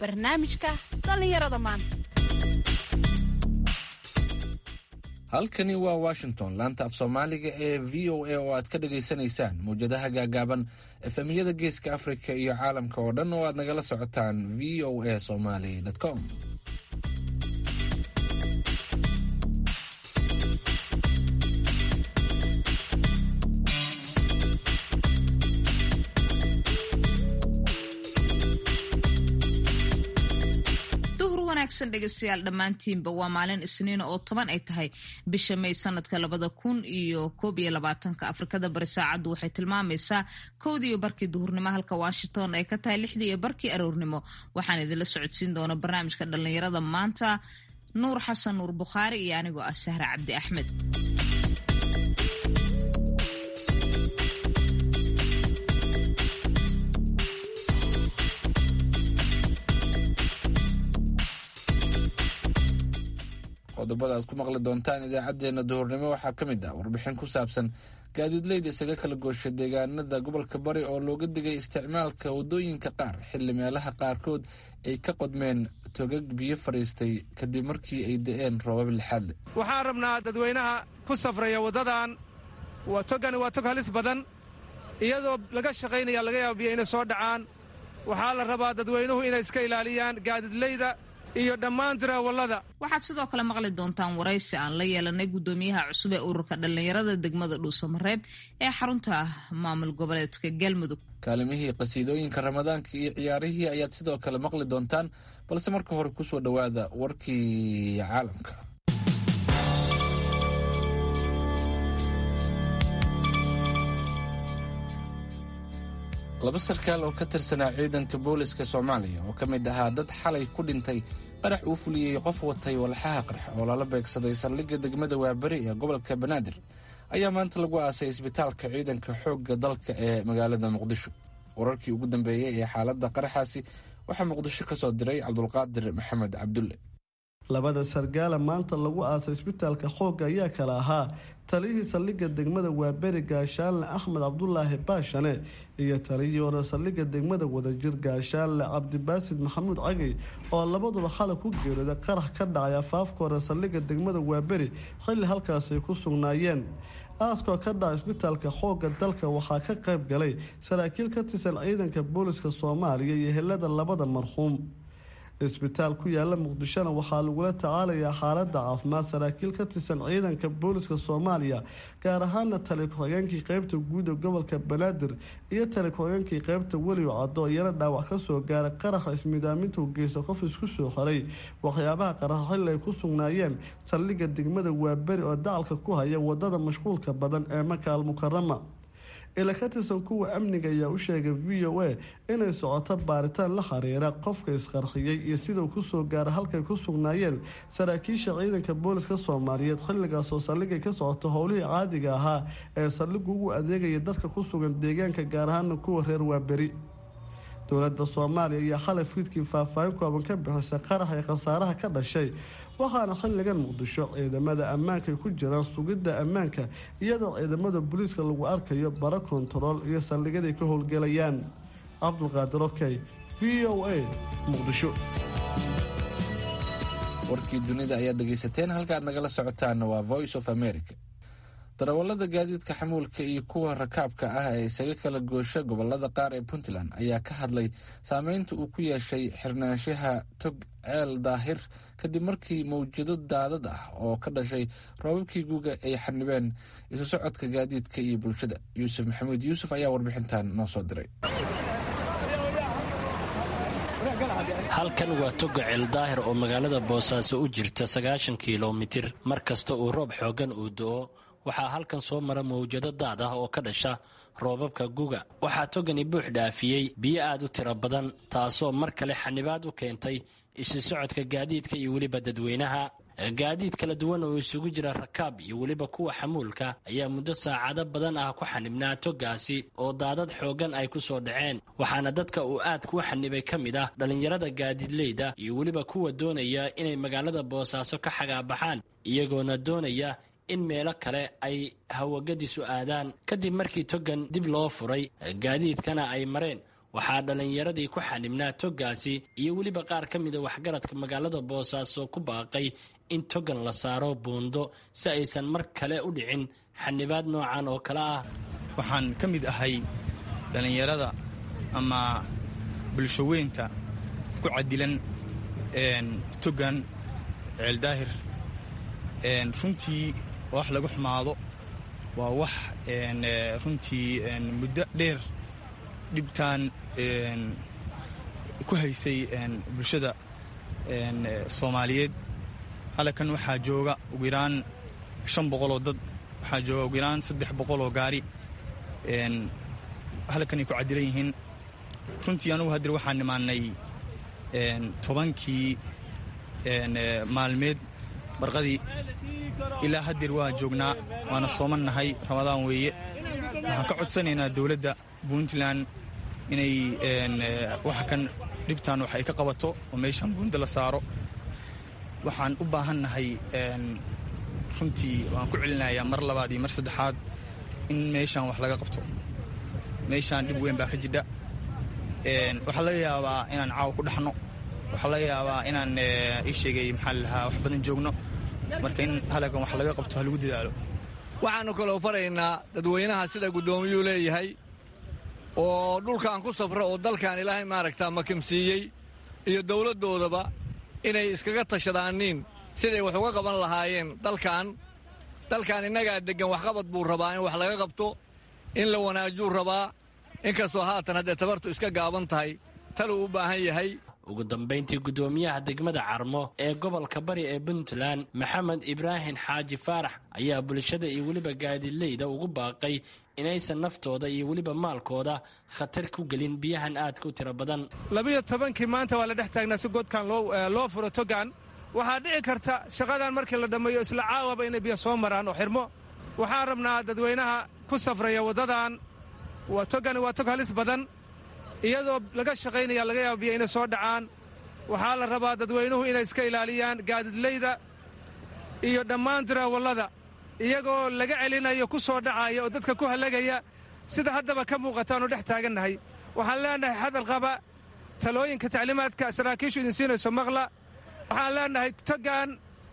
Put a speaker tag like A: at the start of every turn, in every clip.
A: barnaamijka dhallinyarada maanta
B: halkani waa washington laanta af soomaaliga ee v o a oo aad ka dhagaysanaysaan mawjadaha gaagaaban efemiyada geeska afrika iyo caalamka oo dhan oo aad nagala socotaan v o a somaly com
C: dhegeystayaal dhammaantiinba waa maalin isniina oo toban ay tahay bisha may sanadka labada kun iyo koob iyo labaatanka afrikada bari saacaddu waxay tilmaamaysaa kowdii iyo barkii duhurnimo halka washington ay ka tahay lixdii iyo barkii aroornimo waxaan idinla socodsiin doona barnaamijka dhallinyarada maanta nuur xasan nuur bukhaari iyo anigoo ah sahra cabdi axmed
B: qodobada aad ku maqli doontaan idaacadeena duhurnimo waxaa ka mid ah warbixin ku saabsan gaadiidleyda isaga kala goosha deegaanada gobolka bari oo looga digay isticmaalka wadooyinka qaar xilli meelaha qaarkood ay ka qodmeen togag biyo fadhiistay kadib markii ay da-een roobab lixaadle
D: waxaan rabnaa dadweynaha ku safraya waddadan waa togani waa tog halis badan iyadoo laga shaqaynaya laga yaaba biyo inay soo dhacaan waxaa la rabaa dadweynuhu inay iska ilaaliyaan gaadiidleyda iyo dhammaan tiraawallada
C: waxaad sidoo kale maqli doontaan waraysi aan la yeelanay guddoomiyaha cusub ee ururka dhallinyarada degmada dhuusamareeb ee xarunta maamul goboleedka galmudug
B: kaalimihii qasiidooyinka ramadaanka iyo ciyaarihii ayaad sidoo kale maqli doontaan balse marka hore kusoo dhowaada warkii caalamka laba sarkaal oo ka tirsanaa ciidanka booliska soomaaliya oo ka mid ahaa dad xalay ku dhintay qarax uu fuliyey qof watay walxaha qarx oo lala beegsaday saldhigga degmada waaberi ee gobolka banaadir ayaa maanta lagu aasay isbitaalka ciidanka xoogga dalka ee magaalada muqdisho wararkii ugu dambeeyey ee xaaladda qaraxaasi waxaa muqdisho ka soo diray cabdulqaadir maxamed cabdulle
E: labada sargaala maanta lagu aasay isbitaalka xoogga ayaa kala ahaa taliyihii saldhigga degmada waaberi gaashaanle axmed cabdulaahi baashane iyo taliyihii hore saldhigga degmada wadajir gaashaanle cabdibaasid maxamuud cagey oo labaduba xalay ku geerooday qarax ka dhacay afaafka hore saldhigga degmada waaberi xilli halkaasay ku sugnaayeen aaskoo ka dhaca isbitaalka xoogga dalka waxaa ka qayb galay saraakiil ka tirsan ciidanka booliska soomaaliya iyo helada labada marxuum isbitaal ku yaala muqdishona waxaa lagula tacaalayaa xaaladda caafimaad saraakiil ka tirsan ciidanka booliska soomaaliya gaar ahaana tali ku-xigeenkii qeybta guud ee gobolka banaadir iyo tali ku-xigeenkii qeybta weliw caddo iyana dhaawac kasoo gaaray qaraxa ismidaaminta u geysta qof isku soo xiray waxyaabaha qaraxa xilli ay ku sugnaayeen saldhigga degmada waaberi oo dacalka ku haya wadada mashquulka badan ee makaal mukarama ila ka tirsan kuwa amniga ayaa u sheegay v o a inay socoto baaritaan la xiriira qofka isqarxiyey iyo sidau kusoo gaara halkay ku sugnaayeen saraakiisha ciidanka booliska soomaaliyeed xilligaasoo saldhigay ka socoto howlihii caadiga ahaa ee saldhigu ugu adeegaya dadka ku sugan deegaanka gaar ahaana kuwa reer waaberi dowladda soomaaliya ayaa xalay fiidkii faahfaahin kooban ka bixisay qarax ee khasaaraha ka dhashay waxaana xilligan muqdisho ciidamada ammaanka ay ku jiraan sugidda ammaanka iyadoo ciidamada booliiska lagu arkayo bara kontarool iyo saldhigaday ka howlgelayaan cabdulqaadir okey v o a muqdisho
B: warkii dunida ayaad dhegaysateen halkaaad nagala socotaana waa voice of america darawallada gaadiidka xamuulka iyo kuwa rakaabka ah ee isaga kala goosha gobolada qaar ee puntland ayaa ka hadlay saameynta uu ku yeeshay xirnaanshaha tog ceel daahir kadib markii mawjado daadad ah oo ka dhashay roobabkii guuga ay xanibeen isu socodka gaadiidka iyo bulshada yuusuf maxamuud yuusuf ayaa warbixintan noo soo diray
F: halkan waa toga ceeldaahir oo magaalada boosaaso u jirta sagaashan kilomitir mar kasta uu roob xooggan uu do-o waxaa halkan soo mara mawjado daad ah oo ka dhasha roobabka guga waxaa togani buux dhaafiyey biyo aad u tiro badan taasoo mar kale xanibaad u keentay isu socodka gaadiidka iyo weliba dadweynaha gaadiid kala duwan oo isugu jira rakaab iyo weliba kuwa xamuulka ayaa muddo saacado badan ah ku xanibnaa togaasi oo daadad xooggan ay ku soo dhaceen waxaana dadka uu aad ku xanibay ka mid ah dhallinyarada gaadiidleyda iyo weliba kuwa doonaya inay magaalada boosaaso ka xagaabaxaan iyagoona doonaya in meelo kale ay hawagadisu aadaan kadib markii togan dib loo furay gaadiidkana ay mareen waxaa dhallinyaradii ku xanibnaa toggaasi iyo weliba qaar ka mida waxgaradka magaalada boosaaso ku baaqay in togan la saaro buundo si aysan mar kale u dhicin xanibaad noocan oo kale ah
G: waxaan ka mid ahay dhallinyarada ama bulshoweynta ku cadilan togan ceeldaahir runtii wax lagu xumaado waa wax runtii muddo dheer dhibtaan ku haysay bulshada soomaaliyeed halkan waxaa jooga ugu yaraan shan boqoloo dad waxaa jooga ugu yaraan saddex boqoloo gaari halkanay ku cadilan yihiin runtii anugu hadir waxaan nimaanay tobankii maalmeed barqadii ilaa hadeer waa joognaa waana sooman nahay ramadaan weeye waxaan ka codsanaynaa dowladda puntland inay waxa kan dhibtaan wax ay ka qabato oo meeshaan buundo la saaro waxaan u baahannahay runtii waan ku celinayaa mar labaad iyo mar saddexaad in meeshaan wax laga qabto meeshaan dhib weyn baa ka jidha waxaa laga yaabaa inaan caawa ku dhaxno waxaa laga yaabaa inaan ii sheegay maxaa lalahaa wax badan joogno marka in halagan wax laga qabto ha lagu dadaalo
H: waxaannu kaloo faraynaa dadweynaha sida guddoomiyuu leeyahay oo dhulkan ku safra oo dalkan ilaahay maaragtaa makamsiiyey iyo dawladdoodaba inay iskaga tashadaaniin siday wax uga qaban lahaayeen dalkan dalkan innagaa deggan waxqabad buu rabaa in wax laga qabto in la wanaajuu rabaa inkastoo haatan haddee tabartu iska gaaban tahay taluu u baahan yahay
F: ugu dambayntii guddoomiyaha degmada carmo ee gobolka bari ee puntland maxamed ibraahim xaaji faarax ayaa bulshada iyo weliba gaadiidleyda ugu baaqay inaysan naftooda iyo weliba maalkooda khatar ku gelin biyahan aadka u tiro badan
D: labiyo tobankii maanta waa la dhex taagnaa si godkan loo furo togan waxaa dhici karta shaqadan markii la dhammeeyo isla caawaba inay biyo soo maraan oo xirmo waxaan rabnaa dadweynaha ku safraya waddadan togani waa tog halis badan iyadoo laga shaqaynaya laga yaaba biyo inay soo dhacaan waxaa la rabaa dadweynuhu inay iska ilaaliyaan gaadidleyda iyo dhammaan diraawallada iyagoo laga celinayo ku soo dhacaya oo dadka ku hallagaya sida haddaba ka muuqataanu dhex taagannahay waxaan leenahay hadal qaba talooyinka tacliimaadka saraakiishu idin siinayso maqla waxaan leenahay togan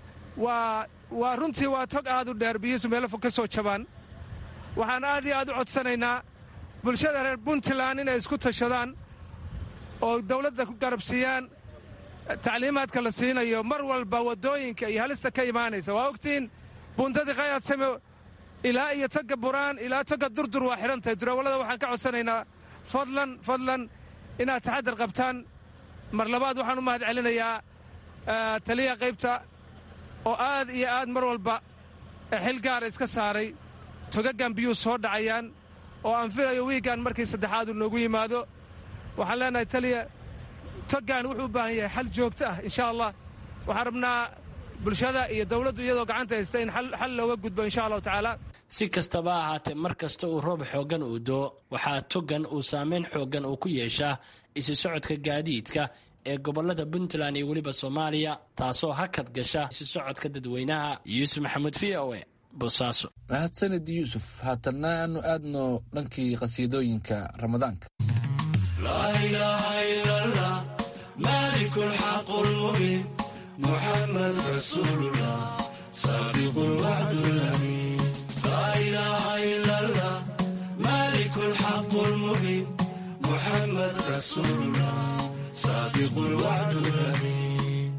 D: waa runtii waa tog aad u dheer biyihiisu meelo fog ka soo jabaan waxaan aad iyo aad u codsanaynaa bulshada reer puntland inay isku tashadaan oo dawladda ku garabsiiyaan tacliimaadka la siinayo mar walba waddooyinka iyo halista ka imaanaysa waa ogtiin buuntadii qayadsame ilaa iyo toga buraan ilaa toga durdur waa xidhan tahay durawallada waxaan ka codsanaynaa fadlan fadlan inaad taxadar qabtaan mar labaad waxaan u mahad celinayaa taliya qaybta oo aad iyo aad mar walba xil gaara iska saaray togagan biyuu soo dhacayaan oo aan filayo wiigan markii saddexaad uu noogu yimaado waxaan leenahay taliya togan wuxuu u baahan yahay xal joogto ah insha allah waxaan rabnaa bulshada iyo dawladdu iyadoo gacanta haysta in xal looga gudbo insha allahu tacaala
F: si kastaba ahaatee mar kasta uu roob xooggan uu doo waxaa togan uu saameyn xooggan uu ku yeeshaa isu socodka gaadiidka ee gobolada puntland iyo weliba soomaaliya taasoo hakad gasha isu socodka dadweynaha yuusuf maxamuud v o e boosaaso
B: mahadsanid yuusuf haatanna aanu aadno dhankii qhasiidooyinka ramadaanka
I: محمد رسول الله صادق الوعد الأمين لا إله إلا الله مالك الحق المبين محمد رسول الله صادق الوعد الأمين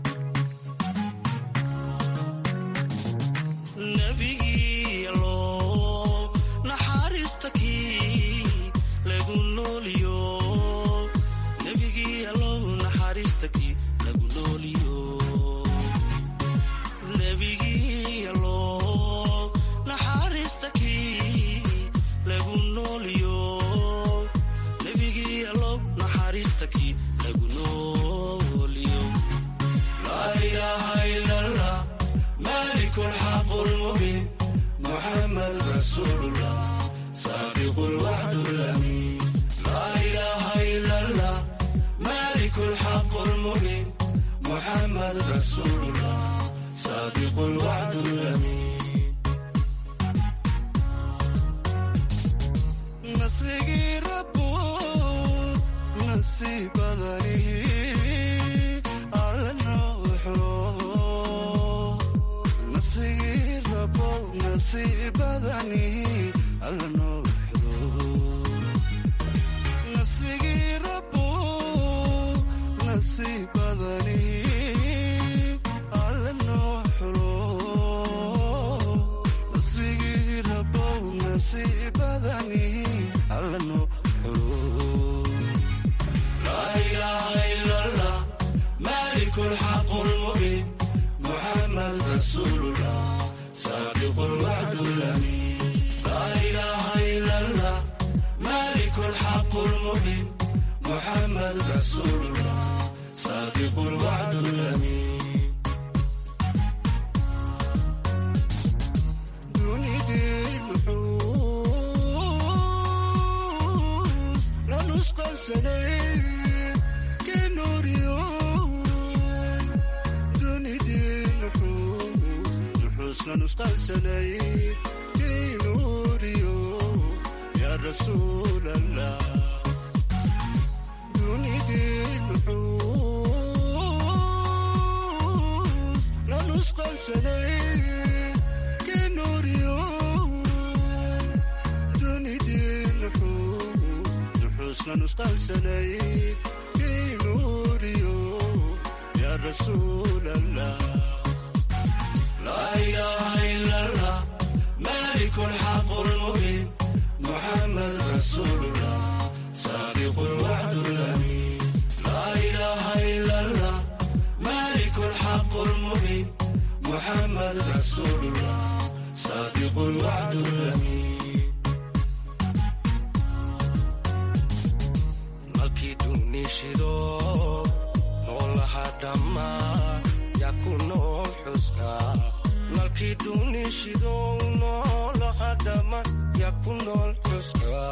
I: نبي الله نحارستكي لقول اليوم نبي الله نحارستكي لقول اليوم محمد رسول الله صادق الوعد الأمين لا إله إلا الله مالك الحق المبين محمد رسول الله صادق الوعد الأمين نصري ربو nasiibadani alla nooxo nasrigii rabo nasiibadani alla nooxo nasrigii rabo nasiibadani alla nooxo nasrigii rabo nasiibadani alla nooxo لا إله إلا الله مالك الحق المبين محمد رسول الله صادق الوعد الأمين لا إله إلا الله مالك الحق المبين محمد رسول الله صادق الوعد الأمين دوني دين نحوس لا نسقى سنين كنور يوم دوني دين نحوس نحوس لا نسقى سنين كنور يوم يا رسول الله دوني دين نحوس لا نسقى سنين كنور يوم دوني دين نحوس نحوس لا نسقى سنين كنور يوم يا رسول الله لا إله إلا الله مالك الحق المبين محمد رسول الله صادق الوعد الأمين لا إله إلا الله مالك الحق المبين محمد رسول الله صادق الوعد الأمين malkii duunishido noolaha dhammaa yaa ku nool xuska malkii duunishido noolaha dhammaa yaa ku nool xuska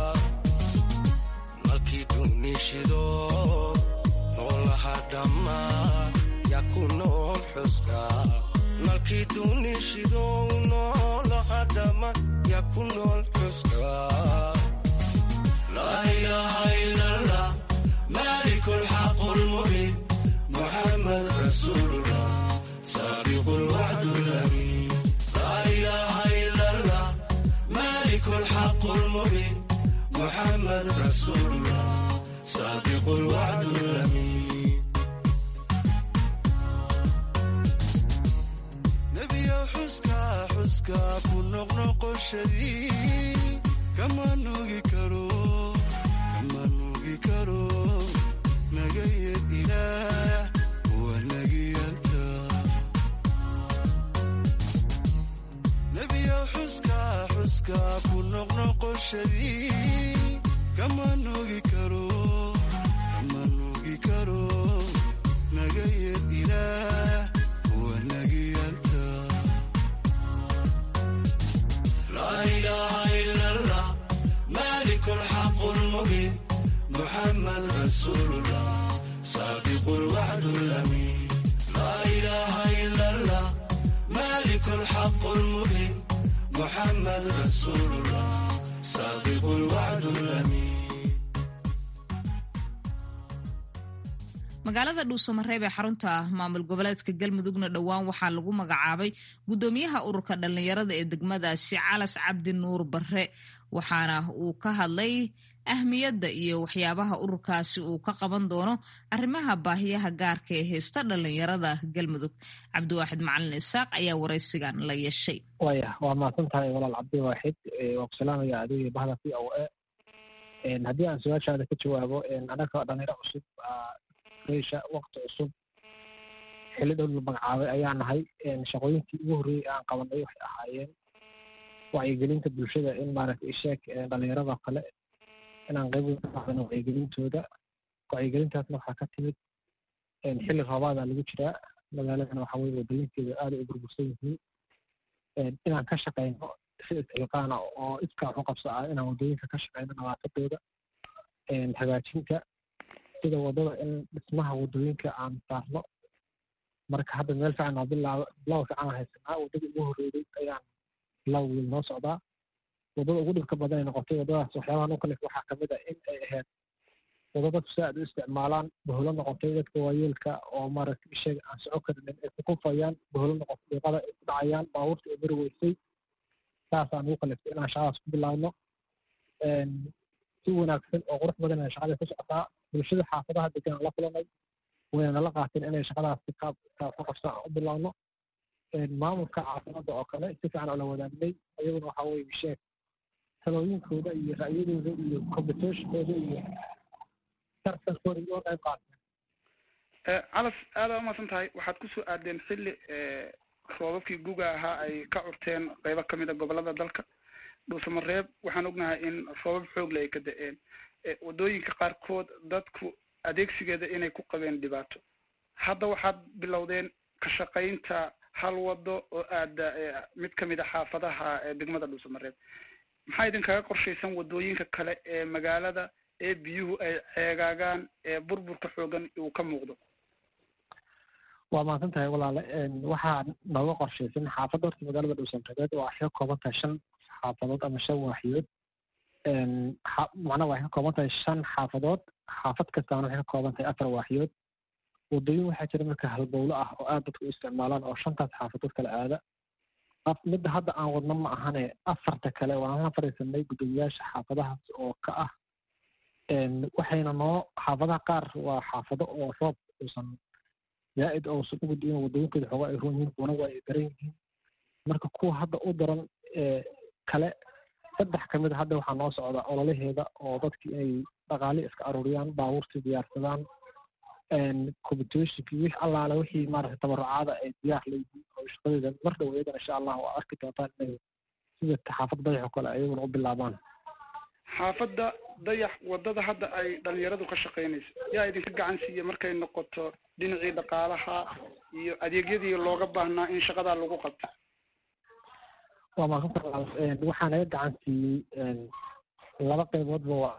I: malkii duunishido noolaha dhammaa yaa ku nool xuska malkii duunishido noolaha dhammaa yaa ku nool xuska لا إله إلا الله مالك الحق المبين محمد رسول الله صادق الوعد الأمين لا إله إلا الله مالك الحق المبين محمد رسول الله صادق الوعد الأمين نبي حسكا حسكا كن نقنق الشديد كما نوغي كرو كما نوغي كرو نغي الإله ونغي أنت نبي حسكا حسكا كن نقنق الشديد كما نوغي كرو كما نوغي كرو نغي الإله ونغي أنت لا إله إلا الله مالك الحق المبين محمد رسول الله صادق الوعد الأمين لا إله إلا الله مالك الحق المبين محمد رسول الله صادق الوعد الأمين
C: magaalada dhuusamareeb ee xarunta maamul goboleedka galmudugna dhowaan waxaa lagu magacaabay gudoomiyaha ururka dhallinyarada ee degmadaasi calas cabdi nuur bare waxaana uu ka hadlay ahmiyadda iyo waxyaabaha ururkaasi uu ka qaban doono arrimaha baahiyaha gaarka ee haysta dhallinyarada galmudug cabdiwaaxid macalin isaaq ayaa waraysigan la yeeshay
J: waya waa mahadsan tahay walaal cabdiwaaxid waa ku salaamaya adigii bahda v o a haddii aan su-aashaada ka jawaabo anaga dhalinyaro cusub reysha wakti cusub xilli dhow la magacaabay ayaa nahay shaqooyinkii ugu horreeyey aan qabanay waxay ahaayeen wacyigelinta bulshada in maaragta isheeg dhalinyarada kale inaan qayb weyn ka qaadano wacyigelintooda wacyigelintaasna waxaa ka timid xilli roobaada lagu jiraa magaaladana waxa weye wadooyinkeeda aada u burbursan yihiin inaan ka shaqayno si isxilqaana oo iskaa waxu qabso ah inaan wadooyinka ka shaqayno nadaafadooda hagaajinta sida wadada in dhismaha wadooyinka aan saarno marka hadda meel fiican oo bilaab bilaw fiican aan haysanaa wadada ugu horreeyay ayaan bilaw wiil noo socdaa wadada ugu dhibka badan ay noqotay wadadaas waxyaabaha noo kalif waxaa kamid ah in ay ahayd wado dadku si aad u isticmaalaan baholo noqotay dadka waayeelka oo maaragtay isheega aan soco karinin ay ku kufayaan baholo noqotay diiqada ay ku dhacayaan baabuurta ay mari weysay saasaan ugu kaliftay inaan shaqadaas ku bilaabno si wanaagsan oo qurux badan ay shaqada ku socotaa bulshada xaafadaha degan aan la kulanay wayna nala qaateen inay shaqadaas si qaab ka qabsan aan u bilaabno maamulka caafimadda oo kale si fiican oola wadaagnay iyaguna waxa weye sheeg talooyinkooda iyo ra'yadooda iyo competitionkooda iyo tartankooda iyo qayb qaateen
K: calas aada umaasan tahay waxaad kusoo aadeen xilli roobabkii guga ahaa ay ka curteen qeybo kamid a gobolada dalka dhuusamareeb waxaan ognahay in roobab xoogle ay ka da-een waddooyinka qaarkood dadku adeegsigeeda inay ku qabeen dhibaato hadda waxaad bilowdeen ka shaqaynta hal wado oo aada mid kamid a xaafadaha degmada dhuusamareeb maxaa idinkaga qorshaysan waddooyinka kale ee magaalada ee biyuhu ay ceegaagaan ee burburka xoogan uu ka muuqdo
J: waa mahadsan tahay walaale waxaa nooga qorshaysan xaafadda horta magaalada dhuusamareebeed waa ka kooban tahay shan xaafadood ama shan waaxiyood macnaha waxay ka kooban tahay shan xaafadood xaafad kastaana waxay ka kooban tahay afar waaxiyood waddooyin waxaa jira marka halbowlo ah oo aad dadku u isticmaalaan oo shantaas xaafadood kala aada midda hadda aan wadno ma ahane afarta kale waan la fariisanay guddoomiyaasha xaafadahaas oo ka ah waxayna noo xaafadaha qaar waa xaafado oo roob uusan zaa-id ousan ugu diin waddooyinkooda xooga ay roon yihiin kuwana waa ay daran yihiin marka kuwa hadda u daran kale saddex ka mid a hadda waxaa noo socda ololaheeda oo dadkii inay dhaqaale iska aruuriyaan baabuurtii diyaarsadaan competitionki wix allaale wixii maaragtay tabarucaada ay diyaar leeyihiin oo shaqadeeda mar dhow iyadana insha allah waa arki doontaan inay sida xaafad dayax oo kale ayaguna u bilaabaan
K: xaafadda dayax waddada hadda ay dhalinyaradu ka shaqaynayso yaa idinka gacan siiya markay noqoto dhinacii dhaqaalaha iyo adeegyadii looga baahnaa in shaqadaa lagu qabto
J: waa maasanta waxaa naga gacan siiyey laba qayboodba waa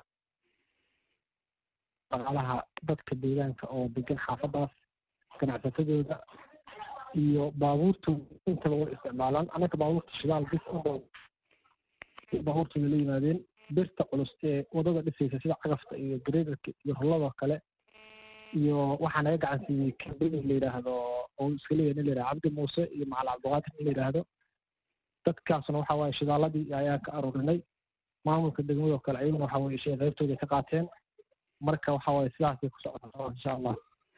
J: dhaqaalaha dadka deegaanka oo degan xaafadaas ganacsatadooda iyo baabuurtooda intaba way isticmaalaan annaka baabuurta shidaal bis baabuurtooda la yimaadeen birta culus ee wadada dhisaysa sida cagafta iyo gareedarka iyo rolladoo kale iyo waxaa naga gacan siiyey kambani la yidhaahdo oo iska leeyahay nin la yidhahdo cabdi muuse iyo macali cabdiqaadir nin la yidhaahdo dadkaasna waxa waaye shidaaladii ayaa ka aruurinay maamulka degmadoo kale ayaguna waxa weye shay qaybtooda ka qaateen marka waxa waaye sidaasay ku socotaa insha allah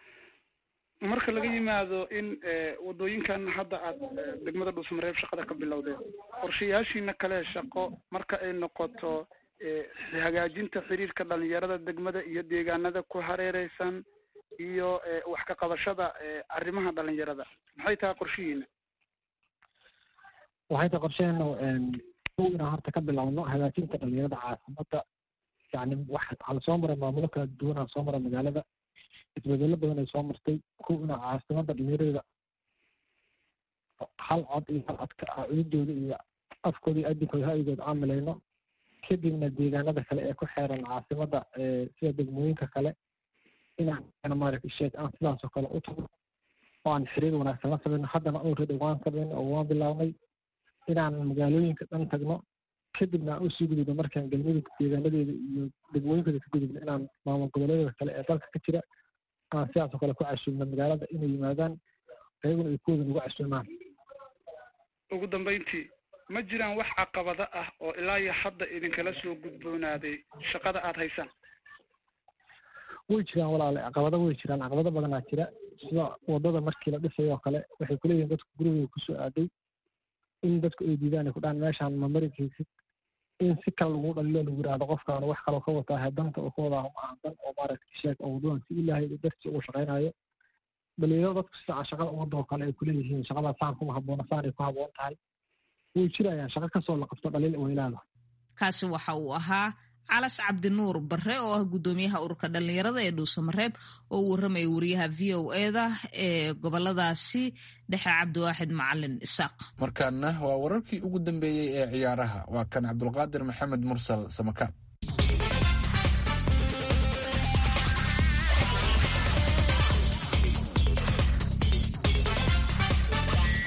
K: marka laga yimaado in waddooyinkan hadda aad degmada dhuusmareeb shaqada ka bilowdeen qorshayaashiina kale shaqo marka ay noqoto hagaajinta xiriirka dhalinyarada degmada iyo deegaanada ku hareereysan iyo wax ka qabashada arrimaha dhalinyarada maxay tahay qorshihiina
J: waxay tahay qorsheheena inaan horta ka bilowno hagaajinta dhalinyarada caasimada yani waxaa lasoo maray maamulo kala duwanaa soo maray magaalada isbedelo badan ay soo martay kuw inaa caasimada dhalinyarada hal cod iyo hal codka cududooda iyo afkooda iyo adinkooda ha-igooda aan milayno kadibna deegaanada kale ee ku xeeran caasimada sida degmooyinka kale inaan maaragta sheeg aan sidaasoo kale u tago oo aan xiriir wanaagsan la samayno haddana already waan samayno oo waan bilaabnay inaan magaalooyinka dhan tagno kadibna aan usii gudubno markaan galmudug deegaanadeeda iyo degmooyinkooda ka gudubno inaan maamul goboleedyada kale ee dalka ka jira aan sidaasoo kale ku casuumno magaalada inay yimaadaan ayaguna ay kuwooda nagu casuumaan
K: ugu dambeyntii ma jiraan wax caqabado ah oo ilaa iyo hadda idinkala soo gudboonaaday shaqada aada haysaan
J: way jiraan walaale caqabado way jiraan caqabado badanaa jira sida wadada markii la dhisayo oo kale waxay kuleeyihin dadku gurigooda kusoo aaday in dadku ay diidaan ay ku dhahan meeshaan ma mari kaysid in si kale lagu dhalilo lagu yidhaahdo qofkaan wax kaloo ka wataa heedanta oo ka wadaa ma ahan dan oo maaragtay sheeg oo wadadan si ilaahay dartii ugu shaqaynayo dhalinyaro dadku sidaa shaqada ummadda oo kale ay kuleeyihiin shaqadaa saan kuma habboona saan ay ku habboon tahay way jirayaan shaqo kasoo la qabto dhaliil weylaada
C: kaasi waxa uu ahaa calas cabdinuur bare oo ah guddoomiyaha ururka dhalinyarada ee dhuusamareeb oo u warramaya wariyaha v o eda ee goboladaasi dhexe cabdiwaaxid macalin isaaq
B: markaana waa wararkii ugu dambeeyey ee ciyaaraha waa kan cabdulqaadir maxamed mursal samakaab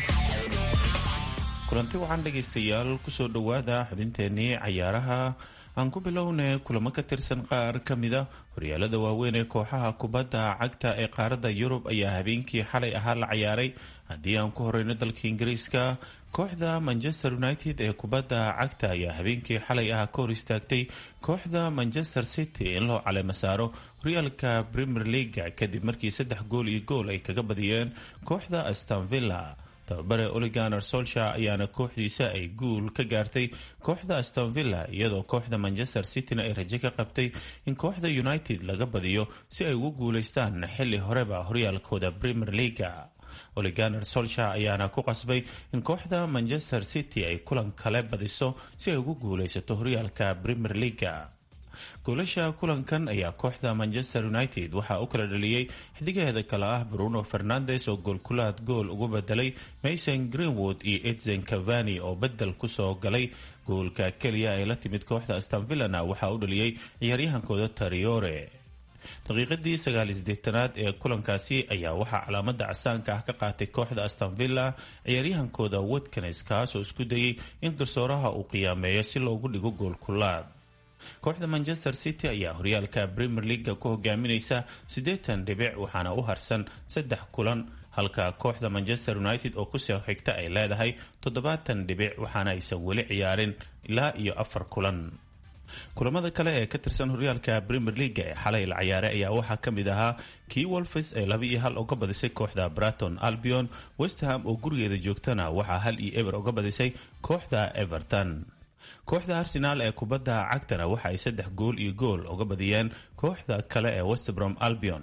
L: kulanti waxaan dhegaystayaal kusoo dhowaada xubinteenii cayaaraha aan ku bilownay kulamo ka tirsan qaar ka mida horyaalada waaweyn ee kooxaha kubadda cagta ee qaaradda yurub ayaa habeenkii xalay ahaa la ciyaaray haddii aan ku horeyno dalka ingiriiska kooxda manchester united ee kubadda cagta ayaa habeenkii xalay ah ka hor istaagtay kooxda manchester city in loo caleemo saaro horyaalka premier leaga kadib markii saddex gool iyo gool ay kaga badiyeen kooxda astonvilla tababare oliganer solsha ayaana kooxdiisa ay guul ka gaartay kooxda astonvilla iyadoo kooxda manchester cityna ay rajo ka qabtay in kooxda united laga badiyo si ay ugu guuleystaan xili horeba horyaalkooda premier leaga oliganer solsha ayaana ku qasbay in kooxda manchester city ay kulan kale badiso si ay ugu guuleysato horyaalka premier leaga goolasha kulankan ayaa kooxda manchester united waxaa u kala dhaliyey xidigaheeda kale ah bruno fernandes oo goolkulaad gool ugu bedelay mason greenwood iyo edzen cavani oo bedel kusoo galay goolka keliya ee la timid kooxda astonvillana waxaa u dhaliyey ciyaaryahankooda tariore daqiiqadii sagaalideetanaad ee kulankaasi ayaa waxaa calaamada casaanka ah ka qaatay kooxda astonvilla ciyaaryahankooda watkins kaasoo isku dayay in garsooraha uu qiyaameeyo si loogu dhigo goolkulaad kooxda manchester city ayaa horyaalka premier leaga ku hogaaminaysa siddeetan dhibic waxaana u harsan saddex kulan halka kooxda manchester united oo kusoo xigta ay leedahay toddobaatan dhibic waxaana aysan weli ciyaarin ilaa iyo afar kulan kulamada kale ee ka tirsan horyaalka premier leaga ee xalay la ciyaaray ayaa waxaa ka mid ahaa kii wolfes ee laba iyo hal uga badisay kooxda braton albion westham oo gurigeeda joogtana waxaa hal iyo eber uga badisay kooxda everton kooxda arsenaal ee kubadda cagtana waxa ay saddex gool iyo gool uga badiyeen kooxda kale ee westbrom albion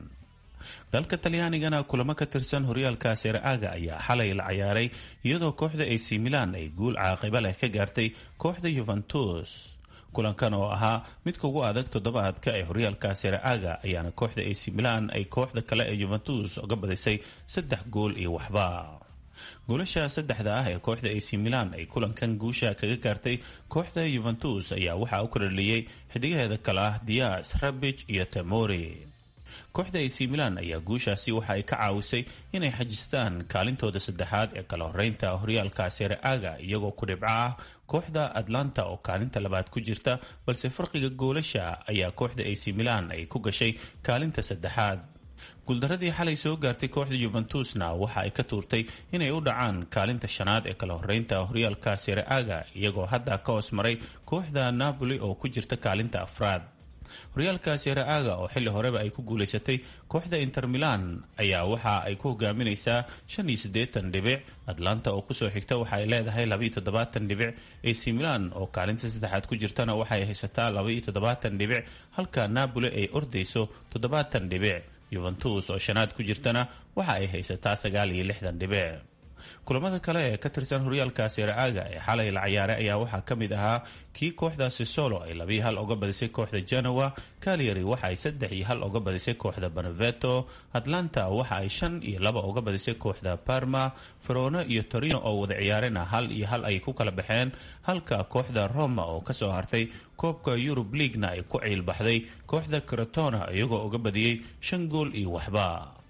L: dalka talyaanigana kulamo ka tirsan horyaalka sereaga ayaa xalay la ciyaaray iyadoo kooxda ac milan ay guul caaqiba leh ka gaartay kooxda yuventus kulankan oo ahaa midka ugu adag toddobaadka ee horyaalka sereaga ayaana kooxda ac milan ay kooxda kale ee yuventus uga badisay saddex gool iyo waxba goolasha saddexda ah ee kooxda ac milan ay kulankan guusha kaga gaartay kooxda yuventus ayaa waxaa u kordhaliyey xidigaheeda kale ah dias rabij iyo temori kooxda ac milan ayaa guushaasi waxa ay ka caawisay inay xajistaan kaalintooda saddexaad ee kala horeynta horyaalka sereaga iyagoo ku dhibco ah kooxda atlanta oo kaalinta labaad ku jirta balse farqiga goolasha ayaa kooxda ac milan ay ku gashay kaalinta saddexaad guuldaradii xalay soo gaartay kooxda yuventusna waxa ay ka tuurtay inay u dhacaan kaalinta shanaad ee kala horeynta horyaalka sereaga iyagoo hadda ka hoos maray kooxda napoli oo ku jirta kaalinta afraad horyaalka sereaga oo xilli horeba ay ku guuleysatay kooxda inter milan ayaa waxa ay ku hogaaminaysaa shan iyo siddeetan dhibic atlanta oo kusoo xigta waxa ay leedahay labaiyo toddobaatan dhibic ac milan oo kaalinta saddexaad ku jirtana waxay haysataa labaiyo toddobaatan dhibic halka napoli ay ordayso toddobaatan dhibic yuventus oo shanaad ku jirtana waxa ay haysataa sagaal iyo lixdan dhibic kulamada kale ee ka tirsan horyaalka sereaga ee xalay la ciyaaray ayaa waxaa ka mid ahaa kii kooxdaasi solo ay labiyo hal uga badisay kooxda genoa calyary waxa ay saddex iyo hal uga badisay kooxda beneveto atlanta waxa ay shan iyo laba uga badisay kooxda parma verona iyo torino oo wada ciyaarena hal iyo hal ay ku kala baxeen halka kooxda roma oo kasoo hartay koobka yurub leaguena ay ku ciilbaxday kooxda crotona iyagoo uga badiyey shan gool iyo waxba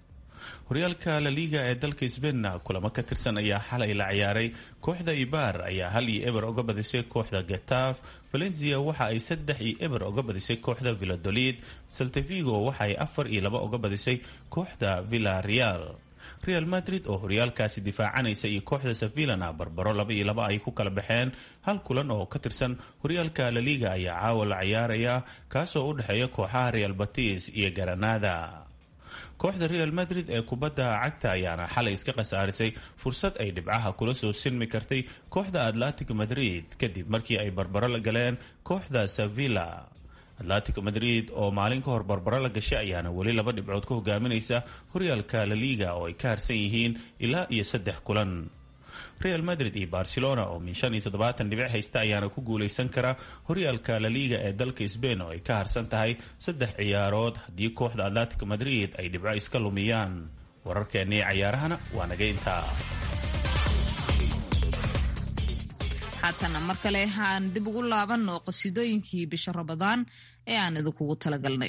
L: horyaalka la liga ee dalka sbainna kulamo ka tirsan ayaa xalay la ciyaaray kooxda ibar ayaa hal iyo eber uga badisay kooxda getaf valencia waxa ay saddex iyo eber uga badisay kooxda villadolid saltavigo waxa ay afar iyo laba uga badisay kooxda villa real real madrid oo horyaalkaasi difaacanaysa iyo kooxda sevillana barbaro laba iyo laba ay ku kala baxeen hal kulan oo ka tirsan horyaalka la liga ayaa caawa la ciyaaraya kaasoo u dhexeeya kooxaha real batis iyo garanada kooxda real madrid ee kubadda cagta ayaana xalay iska khasaarisay fursad ay dhibcaha kula soo silmi kartay kooxda atlantic madrid kadib markii ay barbaro la galeen kooxda sevilla atlantic madrid oo maalin ka hor barbaro la gashay ayaana weli laba dhibcood ka hogaaminaysa horyaalka la liga oo ay ka harsan yihiin ilaa iyo saddex kulan real madrid iyo barcelona oo min shan iyo toddobaatan dhibic haysta ayaana ku guuleysan kara horyaalka la liga ee dalka sbain oo ay ka harsan tahay saddex ciyaarood haddii kooxda atlantic madrid ay dhibco iska lumiyaan wararkeennii cayaarahana waa naga intaa
C: haatana mar kale aan dib ugu laabanno qasiidooyinkii bisha rabadaan ee aan idinkugu talagalnay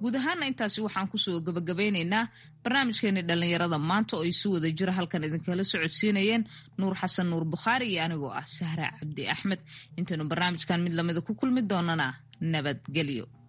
C: guud ahaana intaasi waxaan kusoo gabagabeyneynaa barnaamijkeeni dhallinyarada maanta oo isu wada jira halkan idinkala socodsiinayeen nuur xasan nuur bukhaari iyo anigoo ah sahra cabdi axmed intaynu barnaamijkan mid lamida ku kulmi doonana nabadgelyo